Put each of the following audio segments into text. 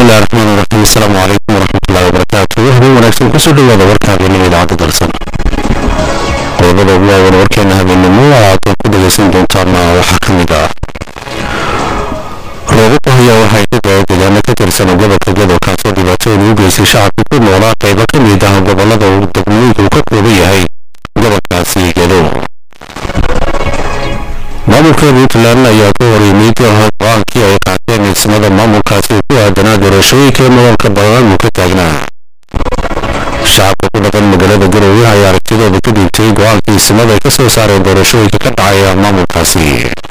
bismillahi raxmaan raxiim asalaamu calaykum waraxmatullahi wabarakaatu habeen wanaagsan kusoo dhawaada warka habeenimo idaacadda dalsan qodobada ugu waawan warkeena habeenimo aad ku dhagaysan doontaana waxaa ka mid ah roobabku hayaa waxay ka daaya deegaano ka tirsan gobolka godow kaasoo dhibaatooyin u geystay shacabka ku noolaa qaybo ka mid ah gobolada uu degmooyinka uu ka kooban yahay gobolkaasi gedow maamulka puntland ayaa ka hor yimid go-aankii ay qaateen ismada maamulkaasi ku aadanaa doorashooyinka ee mudanka badan uu ka taagnaa shacabka ku dhaqan magaalada garowe ayaa aragtidooda ku dhiibtay go-aankii ismada ay ka soo saareen doorashooyinka ka dhacaya maamulkaasi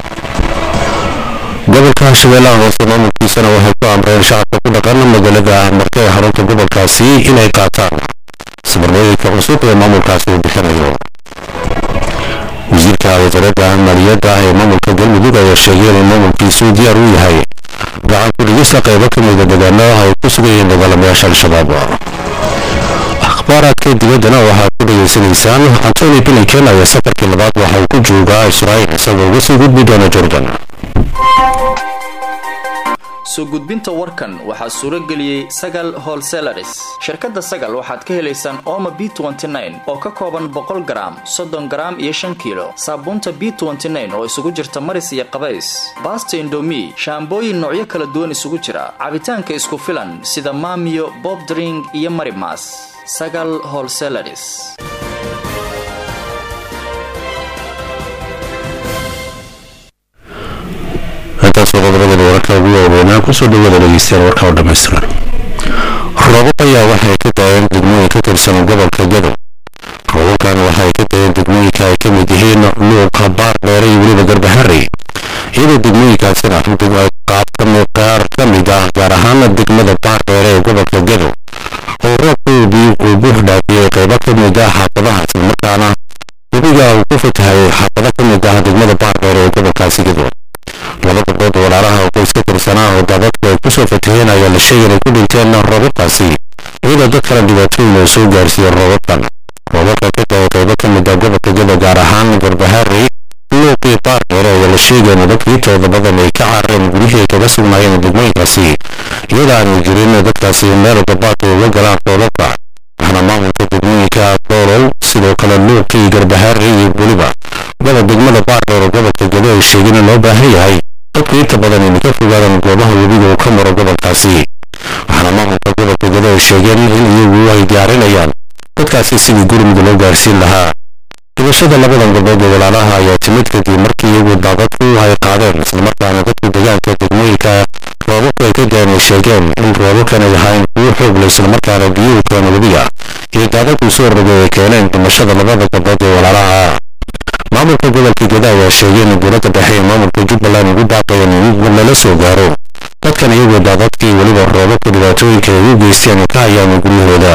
gobolka shabeellaha hoose maamulkiisana waxay ku amreen shacabka ku dhaqan magaalada marka ee xarunta gobolkaasi inay qaataan sabarooyinka cusub ee maamulkaasi uu bixinayo wasiirka wasaaradda maaliyadda ee maamulka galmudug ayaa sheegay inuu maamulkiisu diyaar u yahay gacan ku dhigista qaybo ka mida deegaanada ay ku sugan yihiin dagaalamayaasha al-shabaab akhbaaraadka dibaddana waxaad ku dhegaysanaysaan antony blinken ayaa safarkii labaad waxa uu ku joogaa israa'il isagoo uga sii gudbi doona jordan soo gudbinta warkan waxaa suuro geliyey sagal holselaris shirkadda sagal waxaad ka helaysaan ooma b oo ka kooban boqol garaam soddon garaam iyo shan kiilo saabuunta b oo isugu jirta maris iyo qabays baasta indomi shaambooyin noocyo kala duwan isugu jira cabitaanka isku filan sida maamiyo bob dring iyo marimas sagal holselaris intaasoo qodobadooda wararka ugu waaweynaa kusoo dhawaada dhegeystayaal warka oo dhammaystiran roobab ayaa waxay ka daayeen degmooyin ka tirsan gobolka gadow roobabkan waxay ka daayeen degmooyinka ay ka mid yihiin luuqa baar dheere iyo weliba garbaharey iyadoo degmooyinkaasina qaar ka mid ah gaar ahaan degmada baar dheere ee gobolka gadow oo roobkoodii uu buux dhaafiyey qaybo ka mid ah xaafadaha islamarkaana webiga uu ku fatahayay xaafado ka mid ah degmada baar dheere ee gobolkaasi gadow laba gabdhood walaalaha oo qoys ka tirsanaa oo daadadku ay kusoo fataheen ayaa la sheegay inay ku dhinteen roobabkaasi iyadoo dad kale dhibaatooyin oo soo gaarsiiyey roobabkan roobabka ka daaya qaybo ka mid ah gobolka gada gaar ahaan garbaharey luuqii baar dheere ayaa la sheegay in dadkii tooda badan ay ka carareen gurihii ay kaga sugnaayeen degmooyinkaasi iyadoo aanay jirin dadkaasi meel gabaadka uga galaan roobabka waxaana maamulka degmooyinka doolow sidoo kale luuqii garbaharey iyo weliba gada degmada baardheer oo gobolka gado ay sheegeen in loo baahan yahay dadku inta badan inay ka fogaadaan goobaha webiga uu ka maro gobolkaasi waxaana maamulka gobolka gado ay sheegeen in iyagu ay diyaarinayaan dadkaasi sidii gurmud loo gaarsiin lahaa dhibashada labadan gabdhood ee walaalaha ayaa timid kadib markii iyagu daadadku ay qaadeen islamarkaana dadku deegaanka degmooyinka roobabku ay ka daen ay sheegeen in roobabkan ay ahayn kuwo xoogle islamarkaana biyuhu keena webiga iyo daadadku soo rogay ay keeneen dhimashada labada gabdhood ee walaalaha maamulka gobolka gada ayaa sheegay in dowladda dhexe ee maamulka jubbaland ugu baaqayeen in lala soo gaaro dadkan iyagoo daadadkii weliba roobabka dhibaatooyinka ay u geysteen ka hayaan guryahooda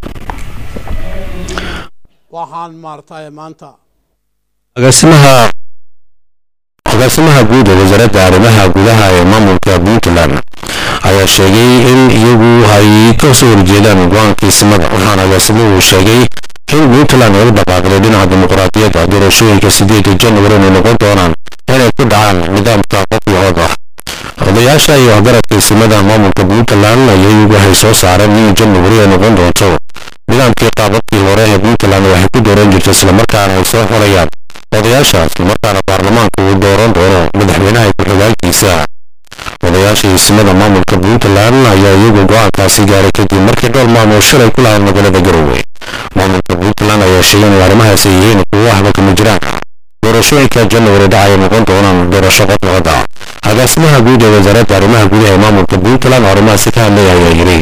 waxaan maartay maanta agaasimaha agaasimaha guud ee wasaaradda arrimaha gudaha ee maamulka puntland ayaa sheegay in iyagu ay ka soo horjeedaan go-aankii simada waxaana agaasimuhu sheegay in puntland ay u dhaqaaqday dhinaca dimuqraadiyadda doorashooyinka sideeda januari inay noqon doonaan inay ku dhacaan nidaamka qofyahood ah odayaasha iyo waxgaradka isimada maamulka puntland ayaa iyagu waxay soo saareen in januari ay noqon doonto nidaamkii qaababkii hore ee puntland waxay ku dooran jirta islamarkaana ay soo xolayaan odayaasha islamarkaana baarlamaanka uu dooran doono madaxweynaha ku-xigaalkiisa odayaasha isimada maamulka puntland ayaa iyagu go-aankaasi gaaray kadib markii dhowr maalmood shalay ku lahayn magaalada garowe maamulka puntland ayaa sheegay in arrimahaasi yihiin kuwo waxba kama jiraan doorashooyinka januari dhacaya noqon doonaan doorasho qodqoda agaasimaha guud ee wasaaradda arrimaha gudaha ee maamulka puntland oo arrimahaasi ka hadlaya ayaa yidhi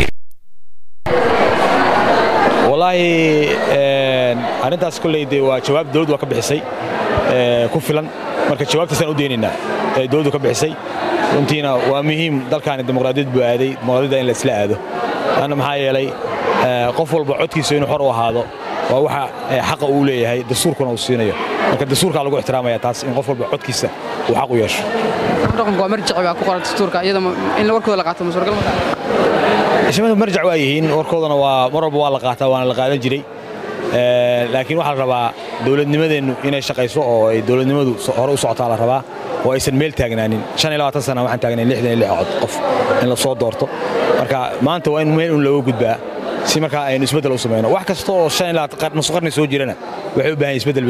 wallaahi arrintaas kolley dee waa jawaab dowladdu waa ka bixisay ku filan marka jawaabtaasaan u deynaynaa ee dowladdu ka bixisay runtiina waa muhiim dalkaani dimuqraadiyad buu aaday dimuqraadiyadda in la isla aado anna maxaa yeelay qof walba codkiisa inuu xor u ahaado waa waxa xaqa uu leeyahay dastuurkuna uu siinayo marka dastuurkaa lagu ixtiraamaya taas in qof walba codkiisa uu xaq u yeesho dhaqanku waa marjaci baa ku qoran dastuurka iyada in warkooda la qaato ma suuragal ma shimada marjac waa yihiin warkoodana waa mar walba waa la qaataa waana la qaadan jiray laakiin waxaa la rabaa dowladnimadeennu inay shaqayso oo ay dowladnimadu hore u socotaa la rabaa oo aysan meel taagnaanin shan iyo labaatan sana waxaan taagnayn lixdan iyo lix cod qof in la soo doorto marka maanta waa in meel un looga gudbaa si markaa aynu isbeddel u samayno wax kasta oo shan iyo labaatan nus qarni soo jirana waxay u baahan yihin isbeddel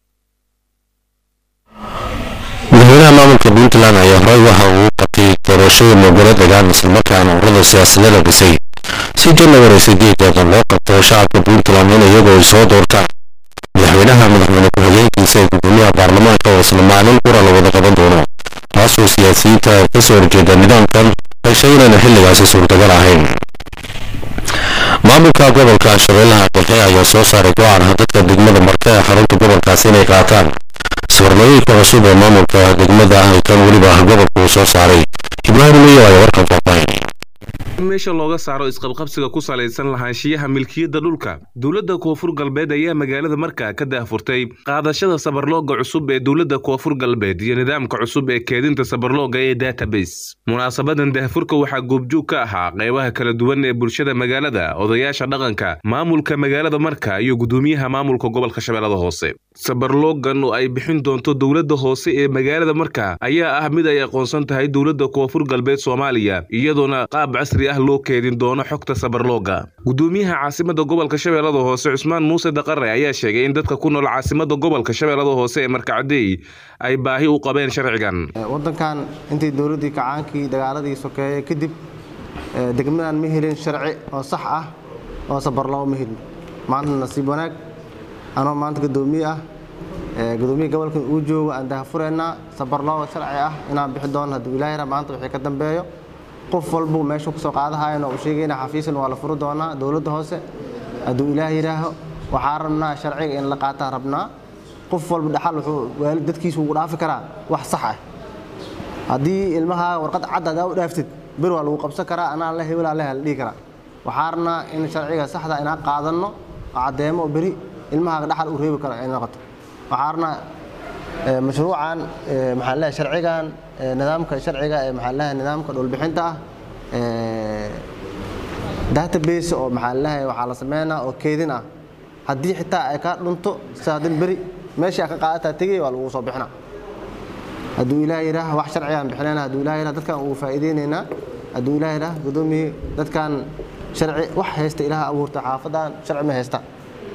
madaxweynaha maamulka puntland ayaa horey waxa uu qabtay doorashada moogolo degaan islamarkaana ururada siyaasadada dhisay si janawari sideedeeda loo qabto shacabka puntland in iyagoo ay soo doortaan madaxweynaha madaxweyne ku-xigeenkiisa ee gudoomiyaha baarlamaanka oo isla maalin qura la wada qaban doono taasoo siyaasiyiinta ka soo horjeeda nidaamkan heshay inayna xilligaasi suurtagal ahayn maamulka gobolka shabeellaha dhexe ayaa soo saaray go-aan dadka degmada marka ee xarunta gobolkaasi inay qaataan swarnooyinka cusub ee maamulka degmada ah kan weliba gobolka uu soo saaray ibraahim miyo ayaa warkan faahfaahin meesha looga saaro isqabqabsiga ku salaysan lahaanshiyaha milkiyadda dhulka dowladda koonfur galbeed ayaa magaalada markaa ka daahfurtay qaadashada sabarlooga cusub ee dowladda koonfur galbeed iyo nidaamka cusub ee keedinta sabarlooga ee database munaasabadan daahfurka waxaa goobjoog ka ahaa qeybaha kala duwan ee bulshada magaalada odayaasha dhaqanka maamulka magaalada marka iyo gudoomiyaha maamulka gobolka shabeellada hoose sabarloogan oo ay bixin doonto dowladda hoose ee magaalada marka ayaa ah mid ay aqoonsan tahay dowladda koonfur galbeed soomaaliya iyadoona qaab casri ah loo keedin doono xogta sabarlooga gudoomiyaha caasimada gobolka shabeellada hoose cusmaan muuse daqare ayaa sheegay in dadka ku nool caasimada gobolka shabeellada hoose ee markacadey ay baahi u qabeen sharcigan wadankan intii dowladdii kacaankii dagaaladii sokeeye kadib degmadan ma helin sharci oo sax ah oo sabarlooga ma helin maanta nasiib wanaag anoo maanta gudoomiye ah gudoomiya gobolka uu joogo aan daahfureynaa sabarlooga sharci ah inaan bixi doono hadduu ilaahira maanta wixii ka dambeeyo qof walbuu meeshu kusoo qaadahayan oo uu sheegayna xafiisan waa la furi doonaa dowladda hoose hadduu ilaah yidhaaho waxaa rabnaa sharciga in la qaataa rabnaa qof walba dhaxal wuxuu waalid dadkiisu ugu dhaafi karaa wax sax ah haddii ilmaha warqad cad hadaa u dhaaftid bir waa lagu qabsan karaa anaa la hebelaa leh la dhihi karaa waxaa rabnaa in sharciga saxda inaan qaadanno oo caddeemo oo beri ilmahaaga dhaxal u reebi karo ay noqoto waxaa rabnaa mashruucan maxaa leeyahay sharcigan nidaamka sharciga ee maxaa leeyahay nidaamka dhulbixinta ah database oo maxaa leeyahay waxaa la sameynaa oo keedin ah haddii xitaa ay ka dhunto saadin beri meeshii ka qaadataa tegay waa lagu soo bixina hadduu ilaah yidhaah wax sharcigaan bixinayna hadduu ilaah yidhaah dadkan ugu faa'iideynaynaa hadduu ilaah yidhaah gudoomiyii dadkan sharci wax haysta ilaah abuurta xaafadan sharci ma haysta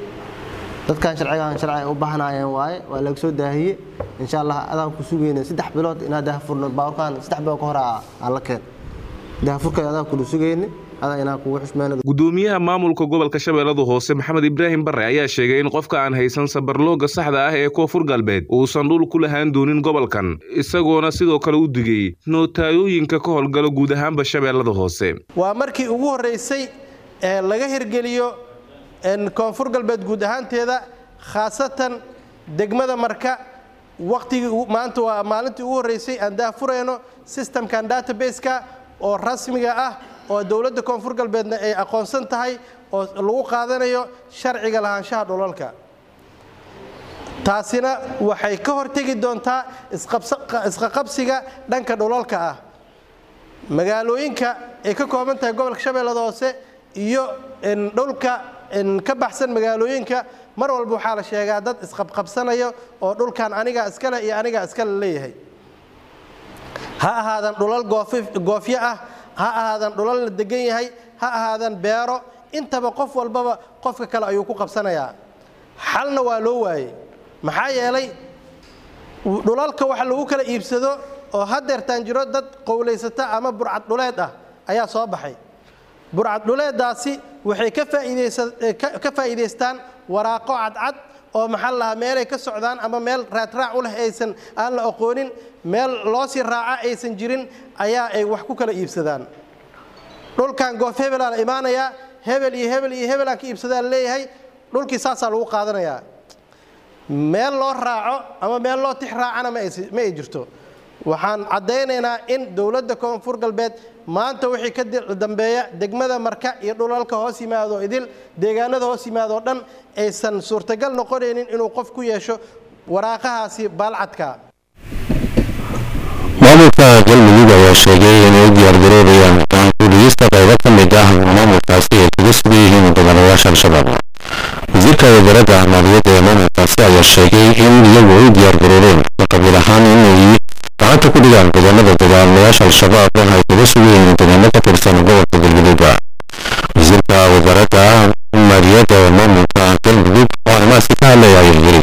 dadkan sharcigan sharci ay u baahnaayeen waaye waa laga soo daahiyey insha allah adaan ku sugayna saddex bilood inaa daahfurno baaburkan saddex bilood ka hore aa la keen daahfurka adaan kula sugayni adaa inaan kugu xushmeyno gudoomiyaha maamulka gobolka shabeellada hoose maxamed ibraahim bare ayaa sheegay in qofka aan haysan sabarlooga saxda ah ee koonfur galbeed uusan dhul ku lahaan doonin gobolkan isagoona sidoo kale u digay nootayooyinka ka howlgala guud ahaanba shabeellada hoose waa markii ugu horreysay ee laga hirgeliyo koonfur galbeed guud ahaanteeda khaasatan degmada marka waqtigii maanta waa maalintii ugu horreysay aan daahfurayno systemkan database-ka oo rasmiga ah oo dowladda koonfur galbeedna ay aqoonsan tahay oo lagu qaadanayo sharciga lahaanshaha dhulalka taasina waxay ka hortegi doontaa isqaqabsiga dhanka dhulalka ah magaalooyinka ay ka kooban tahay gobolka shabeellada hoose iyo dhulka ka baxsan magaalooyinka mar walba waxaa la sheegaa dad isqabqabsanaya oo dhulkan anigaa iskale iyo anigaa iskale leeyahay ha ahaadan dhulal goofyo ah ha ahaadan dhulal la degan yahay ha ahaadan beero intaba qof walbaba qofka kale ayuu ku qabsanayaa xalna waa loo waayey maxaa yeelay dhulalka wax lagu kala iibsado oo hadeertaan jiro dad qowlaysata ama burcad dhuleed ah ayaa soo baxay burcad dhuleedaasi waxay ka faa'iidaystaan waraaqo cadcad oo maxaa lahaa meelay ka socdaan ama meel raadraac u leh aysan aan la aqoonin meel loo sii raaca aysan jirin ayaa ay wax ku kala iibsadaan dhulkan goof hebelaa la imaanayaa hebel iyo hebel iyo hebelaan ka iibsadaa la leeyahay dhulkii saasaa lagu qaadanayaa meel loo raaco ama meel loo tix raacana ma ay jirto waxaan caddaynaynaa in dowladda koonfur galbeed maanta wixii ka dambeeya degmada marka iyo dhulalka hoos yimaado idil deegaanada hoos yimaadoo dhan aysan suurtagal noqonaynin inuu qof ku yeesho waraaqahaasi baalcadka maamulka galmudug ayaa sheegay inay u diyaargaroobayaan gaankuuliyista qaybo ka mid ah maamulkaasi ay kaga sugan yihiin mudanayaasha al-shabaab wasiirka wasaaradda maaliyadda ee maamulkaasi ayaa sheegay in iyagu ay u diyaargaroobeen qabiil ahaan inay gacanta ku dhigaan godoonada dagaalamayaasha al-shabaab oo ay kaga sugayeen deegaano ka tirsan gobolka galgaduuba wasiirka wasaaradda maaliyadda ee maamulka galmudug oo arrimahaasi ka hadlaya ayuu yiri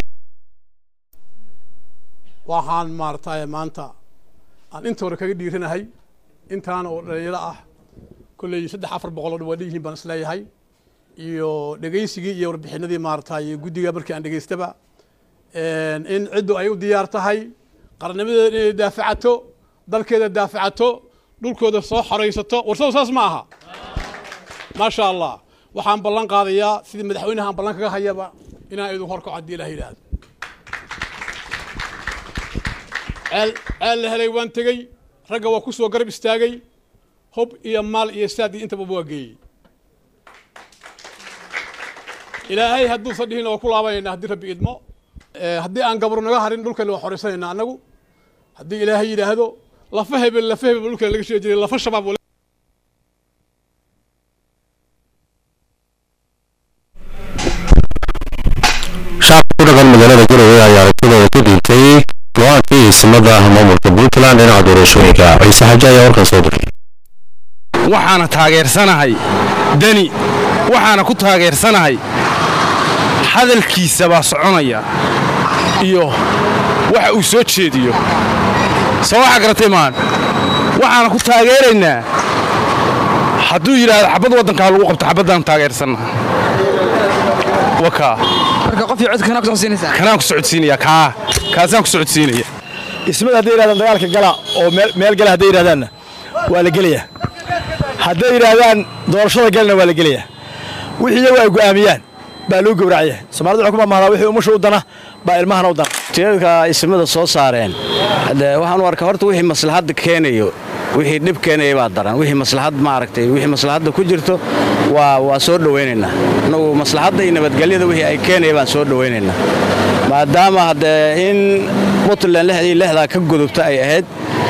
waxaan maaragtay maanta aan inta hore kaga dhiiranahay intaan oo dhalinyaro ah kolley saddex afar boqol oo waa dhiyihiin baan isleeyahay iyo dhegaysigii iyo warbixinadii maaragtay guddiga markii aan dhegaystaba in ciddu ay u diyaar tahay qarnimadeeda inay daafacato dalkeeda daafacato dhulkooda soo xoraysato warsado saas ma aha maasha allah waxaan ballan qaadayaa sidii madaxweynaha aan ballan kaga hayaba inaan idin horkaco haddii ilaah yidhaahdo ceel ceel la helay waan tegey ragga waa ku soo garab istaagay hub iyo maal iyo saad iyo intaba waa geeyey ilaahay hadduusan dhihin waa ku laabanayna haddii rabbi idmo haddii aan gabro naga harin dhulkeena waa xoraysanayna annagu haddii ilaahay yidhaahdo lafa hebel lafa hebel dhulkeena laga sheegi jiray lafa shabaab shacabka ku dhaqan magaalada garowe ayaa aragtidooda ka dhiibtay go-aankii ismada maamulka puntland dhinaca doorashooyinka ciise xaje ayaa warkan soo diray waxaana taageersanahay deni waxaana ku taageersanahay hadalkiisa baa soconaya iyo waxa uu soo jeediyo soo waxa garatay maan waxaana ku taageeraynaa hadduu yidhaahdo xabad waddankaa lagu qabto xabaddaan taageersannaha wakaa marka qof iyo codka kanaa ku socodsiinaysaa kanaan ku socodsiinaya kaa kaasaan ku socodsiinaya ismada hadday yidhahdaan dagaalka gala oo meel gala hadday yidhahdaanna waa la gelayaa hadday yidhaahdaan doorashada galna waa la gelayaa wixii iyagu ay go'aamiyaan baa loo gowracaya soomaalida waxay ku mamahdaa wixii umusha u dana baa ilmahana u dana tiradka ismada soo saareen de waxaan u arkaa horta wixii maslaxadda keenayo wixii dhib keenaya baa daran wixii maslaxad maaragtay wixii maslaxadda ku jirto waa waa soo dhowaynaynaa annagu maslaxadda iyo nabadgelyada wixii ay keenaya baan soo dhowaynaynaa maadaama haddee in puntland lexdii lexdaa ka gudubta ay ahayd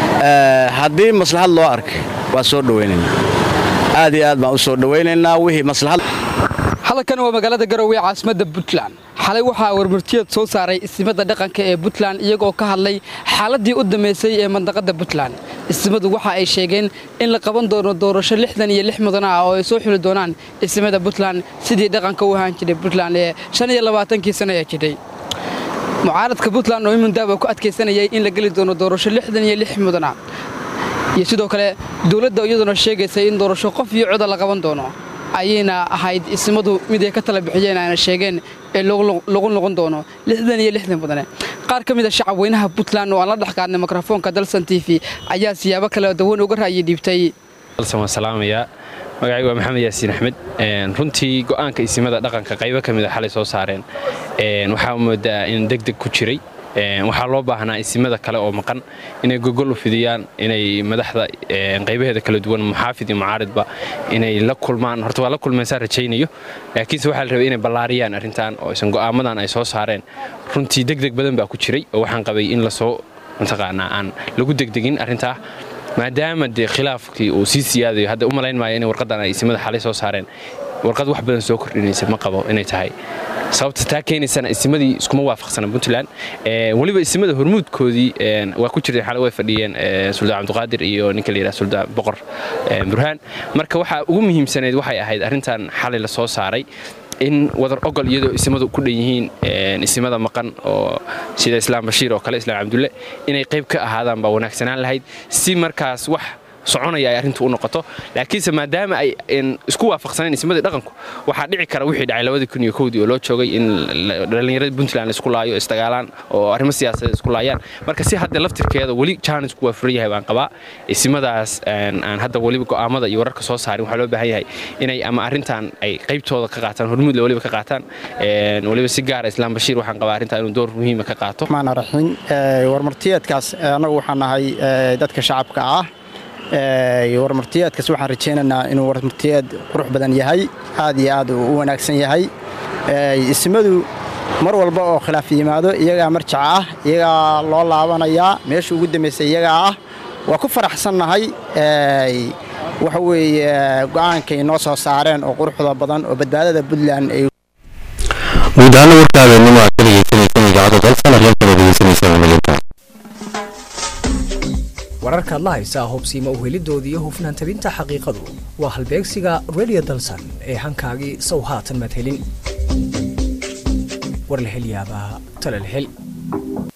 haddii maslaxad loo arkay waa soo dhowaynaynaa aad iyo aad baan u soo dhowaynaynaa wixii maslaxad halkan waa magaalada garowe caasimadda puntland xalay waxaa warmurtiyeed soo saaray ismada dhaqanka ee puntland iyagoo ka hadlay xaaladii u dambaysay ee mandaqada puntland ismadu waxa ay sheegeen in la qaban doono doorasho lixdan iyo lix mudan ah oo ay soo xuli doonaan ismada puntland sidii dhaqanka u ahaan jiray puntland ee shan iyo labaatankii sano ee jidhay mucaaradka puntland oo imundaaba ku adkaysanayay in la geli doono doorasho lixdan iyo lix mudana iyo sidoo kale dowladda iyaduna sheegaysay in doorasho qof iyo coda la qaban doono ayayna ahayd ismadu mid ay ka tala bixiyeen ayna sheegeen ee lagu noqon doono lixdan iyo lixdan mudane qaar ka mid a shacab weynaha puntland oo aan la dhex qaadnay mikrofoonka dalsan t v ayaa siyaabo kale dawan uga ra'yi dhiibtay dalsan waan salaamayaa magacaygu waa maxamed yaasiin axmed runtii go'aanka isimada dhaqanka qaybo ka mid a xalay soo saareen waxaa moodaa in deg deg ku jiray waxaa loo baahnaa isimada kale oo maqan inay gogol u fidiyaan inay madaxda qaybaheeda kala duwan muxaafid iyo mucaaridba inay la kulmaan horta waa la kulmeysaan rajaynayo laakiinse waxaa la rabay inay ballaariyaan arrintan oo isan go'aamadan ay soo saareen runtii degdeg badan baa ku jiray oo waxaan qabay in lasoo mataqaanaa aan lagu degdegin arrintaa maadaama dee khilaafkii uu sii siyaadayo hadda u malayn maayo inay warqaddan ay isimada xalay soo saareen warqad wax badan soo kordhinaysa ma qabo inay tahay sababta taa keenaysana isimadii iskuma waafaqsana puntland weliba isimada hormuudkoodii waa ku jirtay xalay way fadhiyeen suldaan cabdiqaadir iyo ninka la yidhaha suldaan boqor burhaan marka waxaa ugu muhiimsanayd waxay ahayd arrintan xalay la soo saaray in wadar ogol iyadoo isimadu ku dhan yihiin isimada maqan oo sida islaam bashiir oo kale islaam cabdulle inay qayb ka ahaadaan baa wanaagsanaan lahayd si markaas wax soconaya ay arrintu u noqoto laakiinse maadaama ay isku waafaqsaneen ismadii dhaqanku waxaa dhici kara wixii dhacay labadii kun iyo kowdii oo loo joogay in dhallinyarada puntland isku laayo isdagaalaan oo arrimo siyaasadeed isku laayaan marka si hadda laftirkeeda weli jaanisku waa furan yahay baan qabaa isimadaas aan hadda weliba go'aamada iyo wararka soo saarin waxaa loo baahan yahay inay ama arrintan ay qaybtooda ka qaataan hormuudle weliba ka qaataan weliba si gaara islaam bashiir waxaan qabaa arrintan inuu door muhiima ka qaato raxiin warmartiyeedkaas annagu waxaan nahay dadka shacabka ah warmartiyeedkaas waxaan rajaynaynaa inuu warmartiyeed qurux badan yahay aad iyo aad u wanaagsan yahay ismadu mar walba oo khilaaf yimaado iyagaa marjaca ah iyagaa loo laabanayaa meesha ugu dambaysay iyagaa ah waa ku faraxsannahay waxa weeye go'aankay noo soo saareen oo quruxda badan oo badbaadada puntland ay guud ahaana warka habeenimo aad ka dhegeysaneysaan idaacadda dalsan aryankana dhegeysaneysaan wanalinta wararkaad la haysaa hubsiima uhelidooda iyo hufnaan tabinta xaqiiqadu waa halbeegsiga radio dalsan ee hankaagii sow haatan madhelin war la hel yaabaa tala la hel